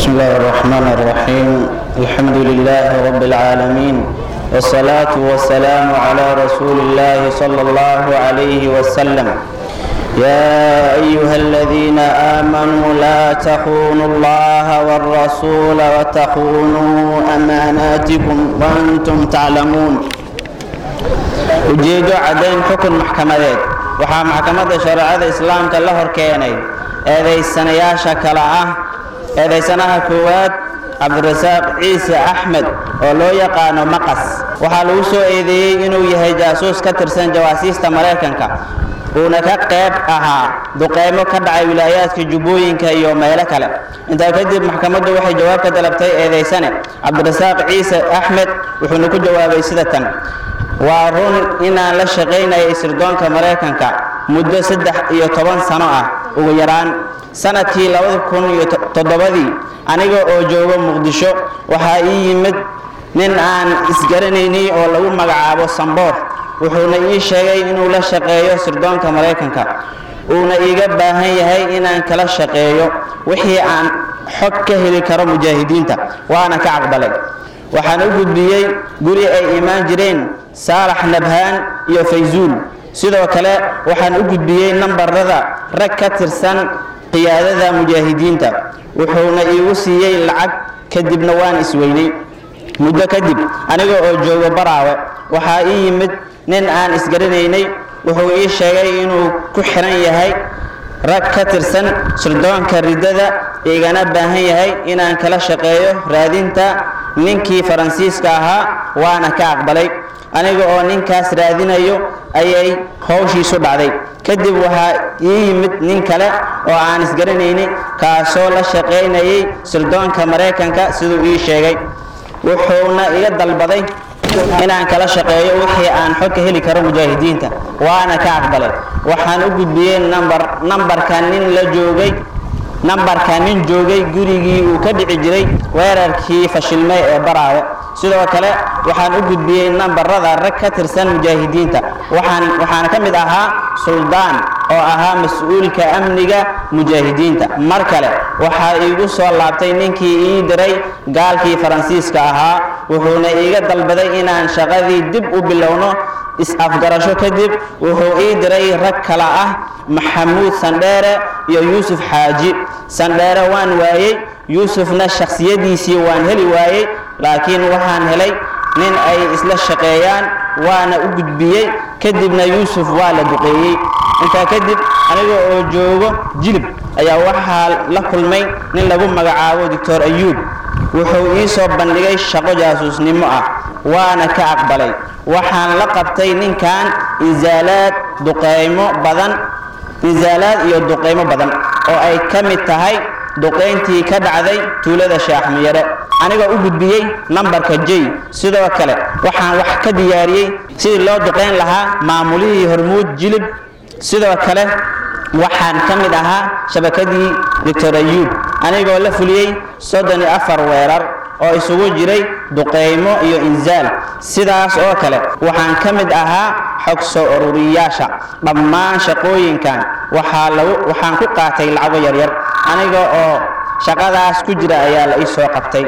بسم الله الرحمن الرحيم الحمد لله رب العالمين والصلاة والسلام على رسول الله صلى الله عليه وسلم يا أيها الذين آمنوا لا تخونوا الله والرسول وتخونوا أماناتكم وأنتم تعلمون ujeedo caddayn xukun maxkamadeed waxaa maxkamadda shareecada islaamka la hor keenay eedaysanayaasha kale ah eedaysanaha koowaad cabdirasaaq ciise axmed oo loo yaqaano maqas waxaa lagu soo eedeeyey inuu yahay jaasuus ka tirsan jawaasiista maraykanka uuna ka qayb ahaa duqeymo ka dhacay wilaayaadka jubbooyinka iyo meelo kale intaa kadib maxkamaddu waxay jawaab ka dalabtay eedaysane cabdirasaaq ciise axmed wuxuuna ku jawaabay sida tan waa run inaan la shaqaynayay sirdoonka maraykanka muddo saddex iyo toban sano ah ugu yaraan sanadkii labada kun iyo toddobadii aniga oo joogo muqdisho waxaa ii yimid nin aan isgaranaynay oo lagu magacaabo samboor wuxuuna ii sheegay inuu la shaqeeyo sirdoonka maraykanka uuna iiga baahan yahay inaan kala shaqeeyo wixii aan xog ka heli karo mujaahidiinta waana ka caqbalay waxaan u gudbiyey guri ay imaan jireen saalax nabhaan iyo fayzuul sidoo kale waxaan u gudbiyey nambarada rag ka tirsan qiyaadada mujaahidiinta wuxuuna iigu siiyey lacag kadibna waan isweynay muddo kadib aniga oo joogo baraawe waxaa ii yimid nin aan isgaranaynay wuxuu ii sheegay inuu ku xiran yahay rag ka tirsan sirdoonka riddada igana baahan yahay inaan kala shaqeeyo raadinta ninkii faransiiska ahaa waana ka aqbalay aniga oo ninkaas raadinayo ayay howshiisu dhacday kadib waxaa ii yimid nin kale oo aan isgaranaynay kaasoo la shaqaynayay sirdoonka maraykanka siduu ii sheegay wuxuuna iga dalbaday inaan kala shaqeeyo wixii aan xog ka heli karo mujaahidiinta waana ka aqbalay waxaan u gudbiyey nambar nambarka nin la joogay nambarka nin joogay gurigii uu ka dhici jiray weerarkii fashilmay ee baraawe sidoo kale waxaan u gudbiyey nambarada rag ka tirsan mujaahidiinta waxaan waxaana ka mid ahaa suldaan oo ahaa mas-uulka amniga mujaahidiinta mar kale waxaa iigu soo laabtay ninkii ii diray gaalkii faransiiska ahaa wuxuuna iiga dalbaday inaan shaqadii dib u bilowno is-afgarasho kadib wuxuu ii diray rag kale ah maxamuud sandheere iyo yuusuf xaaji sandheere waan waayey yuusufna shakhsiyadiisii waan heli waayey laakiin waxaan helay nin ay isla shaqeeyaan waana u gudbiyey kadibna yuusuf waa la duqeeyey intaa kadib aniga oo joogo jilib ayaa waxaa la kulmay nin lagu magacaabo doctor ayuub wuxuu ii soo bandhigay shaqo jaasuusnimo ah waana ka aqbalay waxaan la qabtay ninkan insaalaad duqeymo badan insaalaad iyo duqeymo badan oo ay ka mid tahay duqayntii ka dhacday tuulada shaaxmiyare aniga u gudbiyey nambarka j sidoo kale waxaan wax ka diyaariyey sidii loo duqayn lahaa maamulihii hormuud jilib sidoo kale waxaan ka mid ahaa shabakadii doctor ayuub anigoo la fuliyey soddon iyo afar weerar oo isugu jiray duqeymo iyo insaal sidaas oo kale waxaan ka mid ahaa xog soo ururiyaasha dhammaan shaqooyinkan waxaa lagu waxaan ku qaatay lacago yaryar aniga oo shaqadaas ku jira ayaa la ii soo qabtay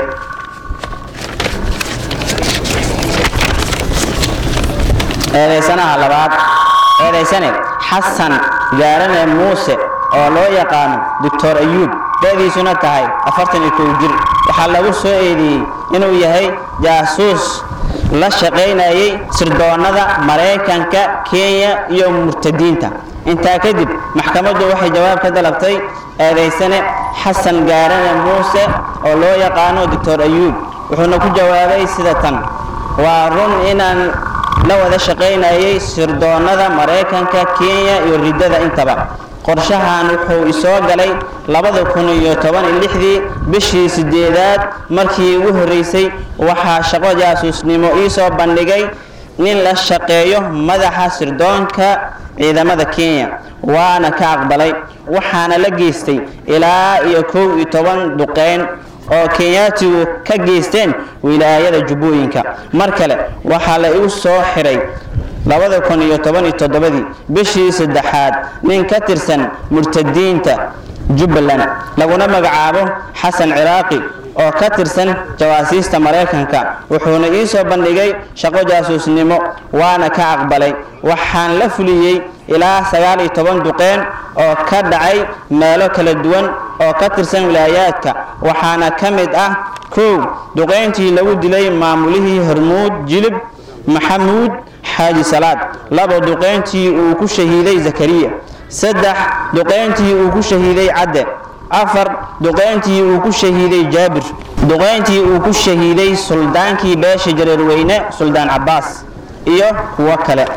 eedaysanaha labaad eedaysane xasan gaarane muuse oo loo yaqaano doctor ayuub da'diisuna tahay afartan iyo kow jir waxaa lagu soo eedeeyey inuu yahay jaasuus la shaqaynayay sirdoonnada maraykanka kenya iyo murtadiinta intaa kadib maxkamaddu waxay jawaab ka dalabtay eedaysane xasan gaarane muuse oo loo yaqaano doctor ayuub wuxuuna ku jawaabay sida tan waa run inaan la wada shaqaynayay sirdoonnada maraykanka kenya iyo riddada intaba qorshahan wuxuu isoo galay labada kun iyo toban iyo lixdii bishii sideedaad markii ugu horreysay waxaa shaqo jaasuusnimo ii soo bandhigay nin la shaqeeyo madaxa sirdoonka ciidamada kenya waana ka aqbalay waxaana la geystay ilaa iyo kow iyo toban duqeyn oo kenyaatigu ka geysteen wilaayada jubbooyinka mar kale waxaa la igu soo xiray labada kun iyo toban iyo toddobadii bishii saddexaad nin ka tirsan murtadiinta jubbaland laguna magacaabo xasan ciraaqi oo ka tirsan jawaasiista maraykanka wuxuuna ii soo bandhigay shaqo jaasuusnimo waana ka aqbalay waxaan la fuliyey ilaa sagaal iyo toban duqeen oo ka dhacay meelo kala duwan oo ka tirsan wilaayaadka waxaana ka mid ah kow duqeyntii lagu dilay maamulihii hormuud jilib maxamuud xaaji salaad labo duqeyntii uu ku shahiiday zakariya saddex duqeyntii uu ku shahiiday cadde afar duqeyntii uu ku shahiiday jaabir duqeyntii uu ku shahiiday suldaankii beesha jareerweyne suldaan cabbaas iyo kuwo kale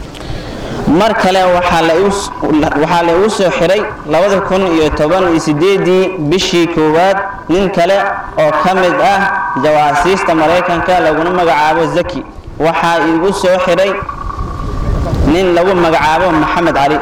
mar kale waxaa la igu soo xiray labada kun iyo toban iyo sideedii bishii koowaad nin kale oo ka mid ah jawaasiista maraykanka laguna magacaabo zaki waxaa igu soo xiray nin lagu magacaabo maxamed cali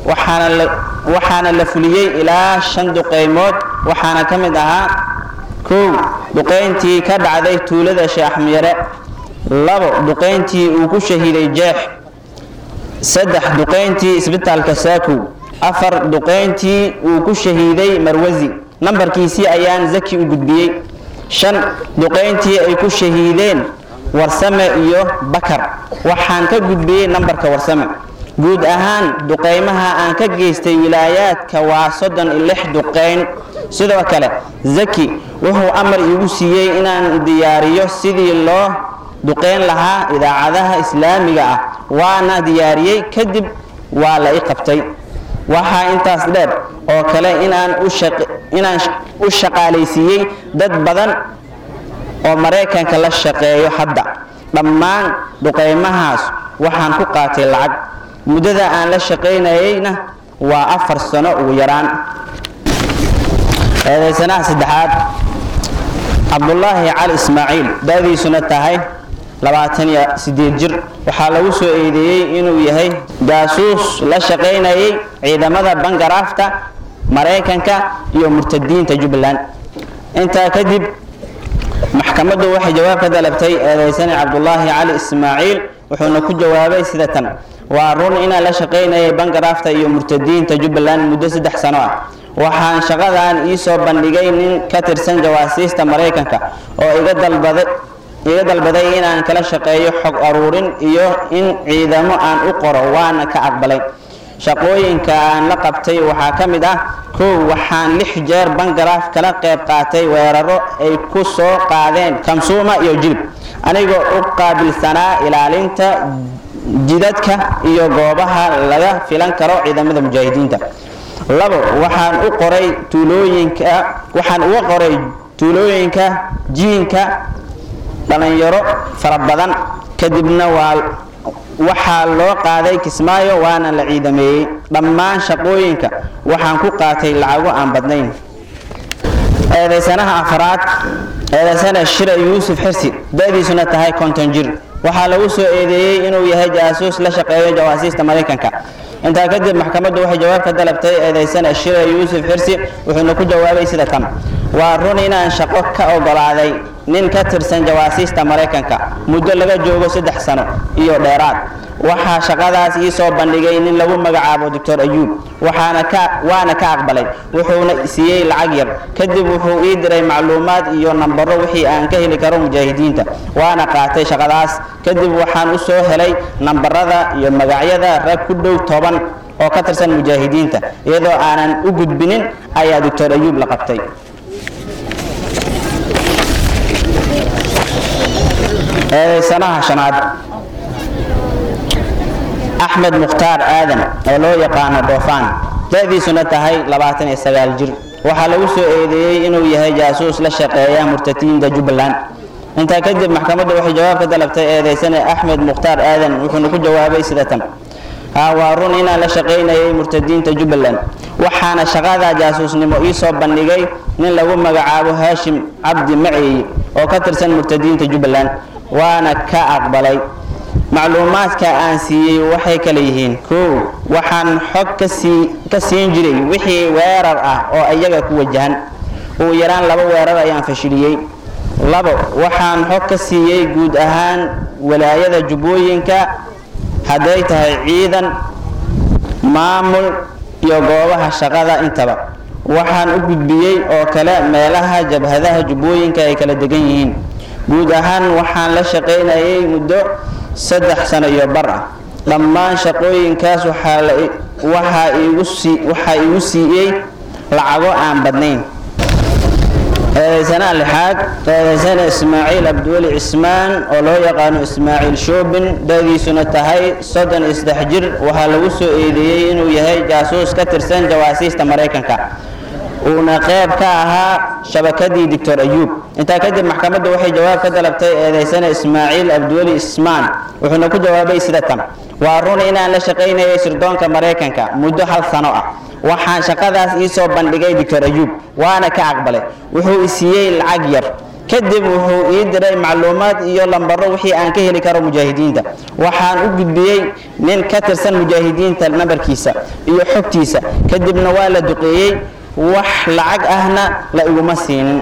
waxaana la fuliyey ilaa shan duqeymood waxaana ka mid ahaa kow duqeyntii ka dhacday tuulada sheekh miyare labo duqeyntii uu ku shahiiday jeex saddex duqeyntii isbitaalka saakow afar duqeyntii uu ku shahiiday marwasi nambarkiisii ayaan zaki u gudbiyey shan duqeyntii ay ku shahiideen warsame iyo bakar waxaan ka gudbiyey nambarka warsame guud ahaan duqeymaha aan ka geystay wilaayaadka waa soddon iyo lix duqeyn sidoo kale zaki wuxuu amar iigu siiyey inaan diyaariyo sidii loo duqeyn lahaa idaacadaha islaamiga ah waana diyaariyey kadib waa la i qabtay waxaa intaas dheer oo kale inaan inaan u shaqaalaysiiyey dad badan oo maraykanka la shaqeeyo hadda dhammaan duqeymahaas waxaan ku qaatay lacag muddada aan la shaqaynayeyna waa afar sano ugu yaraan eedaysanaha saddexaad cabdulaahi cali ismaaciil da-diisuna tahay labaatan iyo sideed jir waxaa lagu soo eedeeyey inuu yahay jaasuus la shaqaynayay ciidamada bangaraafta maraykanka iyo murtadiinta jubbaland intaa kadib maxkamaddu waxay jawaab ka dalabtay eedaysane cabdulaahi cali ismaaciil wuxuuna ku jawaabay sida tan waa run inaan la shaqaynayay bangaraafta iyo murtadiinta jubbaland muddo saddex sano ah waxaan shaqadan ii soo bandhigay nin ka tirsan jawaasiista maraykanka oo iga dalbaday iga dalbaday inaan kala shaqeeyo xog aruurin iyo in ciidamo aan u qoro waana ka aqbalay shaqooyinka aan la qabtay waxaa ka mid ah kow waxaan lix jeer bangaraaf kala qayb qaatay weeraro ay ku soo qaadeen kamsuuma iyo jilib anigoo u qaabilsanaa ilaalinta jidadka iyo goobaha laga filan karo ciidamada mujaahidiinta labo waxaan u qoray tuulooyinka waxaan uga qoray tuulooyinka jiinka dhalinyaro fara badan kadibna waa waxaa loo qaaday kismaayo waana la ciidameeyey dhammaan shaqooyinka waxaan ku qaatay lacago aan badnayn eedaysanaha afraad eedaysana shira yuusuf xirsi da-diisuna tahay konton jir waxaa lagu soo eedeeyey inuu yahay jaasuus la shaqeeyo jawaasiista maraykanka intaa kadib maxkamaddu waxay jawaab ka dalabtay eedaysana shira yuusuf xirsi wuxuuna ku jawaabay sida tan waa run inaan shaqo ka ogolaaday nin ka tirsan jawaasiista maraykanka muddo laga joogo saddex sano iyo dheeraad waxaa shaqadaas ii soo bandhigay nin lagu magacaabo doctor ayuub waxaana ka waana ka aqbalay wuxuuna siiyey lacag yar kadib wuxuu ii diray macluumaad iyo nambaro wixii aan ka heli karo mujaahidiinta waana qaatay shaqadaas kadib waxaan u soo helay nambarada iyo magacyada rag ku dhow toban oo ka tirsan mujaahidiinta iyadoo aanan u gudbinin ayaa doctor ayuub la qabtay eedaysanaha shanaad axmed mukhtaar aadan oo loo yaqaano dhoofaan da-diisuna tahay labaatan iyo sagaal jir waxaa lagu soo eedeeyey inuu yahay jaasuus la shaqeeya murtadiinta jubbaland intaa kadib maxkamaddu waxay jawaab ka dalabtay eedaysane axmed mukhtaar aadan wuxuuna ku jawaabay sida tan haa waa run inaan la shaqaynayay murtadiinta jubbaland waxaana shaqada jaasuusnimo ii soo bandhigay nin lagu magacaabo haashim cabdi maceeye oo ka tirsan murtadiinta jubbaland waana ka aqbalay macluumaadka aan siiyey waxay kala yihiin kow waxaan xog kasii ka siin jiray wixii weerar ah oo iyaga ku wajahan ugu yaraan laba weerar ayaan fashiliyey labo waxaan xog ka siiyey guud ahaan walaayada jubbooyinka hadday tahay ciidan maamul iyo goobaha shaqada intaba waxaan u gudbiyey oo kale meelaha jabhadaha jubbooyinka ay kala degan yihiin guud ahaan waxaan la shaqaynayay muddo saddex sano iyo bar ah dhammaan shaqooyinkaas waxaa iigu siiyey lacago aan badnayn eedaysanaha lixaad eedaysana ismaaciil abdiweli cismaan oo loo yaqaano ismaaciil shoobin dadiisuna tahay soddon iyo saddex jir waxaa lagu soo eedeeyey inuu yahay jaasuus ka tirsan jawaasiista maraykanka uuna qayb ka ahaa shabakadii doctor ayuub intaa kadib maxkamadda waxay jawaab ka dalabtay eedaysana ismaaciil abdiweli ismaan wuxuuna ku jawaabay sida tan waa run inaan la shaqaynayay sirdoonka maraykanka muddo hal sano ah waxaan shaqadaas iisoo bandhigay doctor ayuub waana ka aqbalay wuxuu i siiyey lacag yar kadib wuxuu ii diray macluumaad iyo lambaro wixii aan ka heli karo mujaahidiinta waxaan u gudbiyey nin ka tirsan mujaahidiinta nambarkiisa iyo xogtiisa kadibna waa la duqeeyey wax lacag ahna la iguma siinin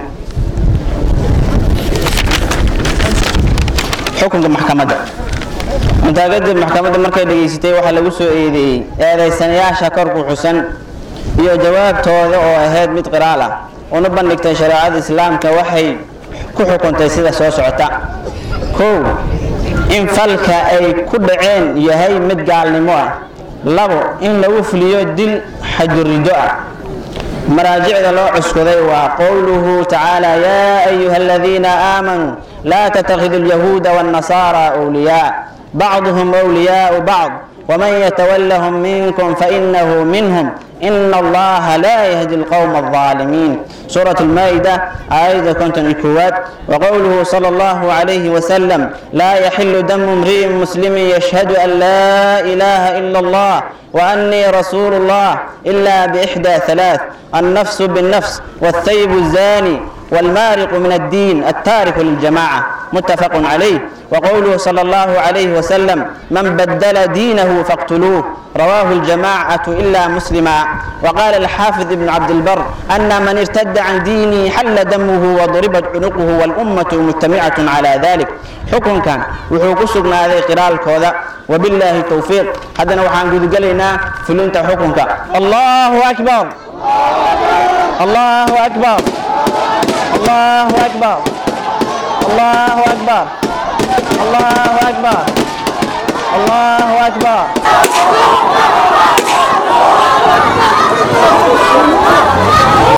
xukunka maxkamadda intaa kadib maxkamadda markay dhegaysatay waxaa lagu soo eedeeyey eedaysanayaasha korku xusan iyo jawaabtooda oo ahayd mid qiraal ah una bandhigtay shareecada islaamka waxay ku xukuntay sida soo socota kow in falka ay ku dhaceen yahay mid gaalnimo ah labo in lagu fuliyo dil xajurido ah maraajicda loo cuskuday waa qowluhu tacaala yaa ayuha aladiina aamanuu laa tatakhidu alyahuuda waannasaara wliyaa bacduhum wliyaau bacd waman yatawallahum minkum fainahu minhum إن الله لا يهدي القوم الظالمين سورة المائدة آية كنتم الكوات وقوله صلى الله عليه وسلم لا يحل دم امرئ مسلم يشهد أن لا إله إلا الله وأني رسول الله إلا بإحدى ثلاث النفس بالنفس والثيب الزاني والمارق من الدين التارك للجماعة متفق عليه وقوله صلى الله عليه وسلم من بدل دينه فاقتلوه رواه الجماعة إلا مسلما وقال الحافظ ابن عبد البر أن من ارتد عن دينه حل دمه وضربت عنقه والأمة مجتمعة على ذلك حكم كان وحوكسنا هذه قراءة الكوذا وبالله التوفيق حدنا وحان قد قلنا فلنت حكمك الله أكبر الله أكبر الله أكبر الله أكبر الله أكبر الله أكبر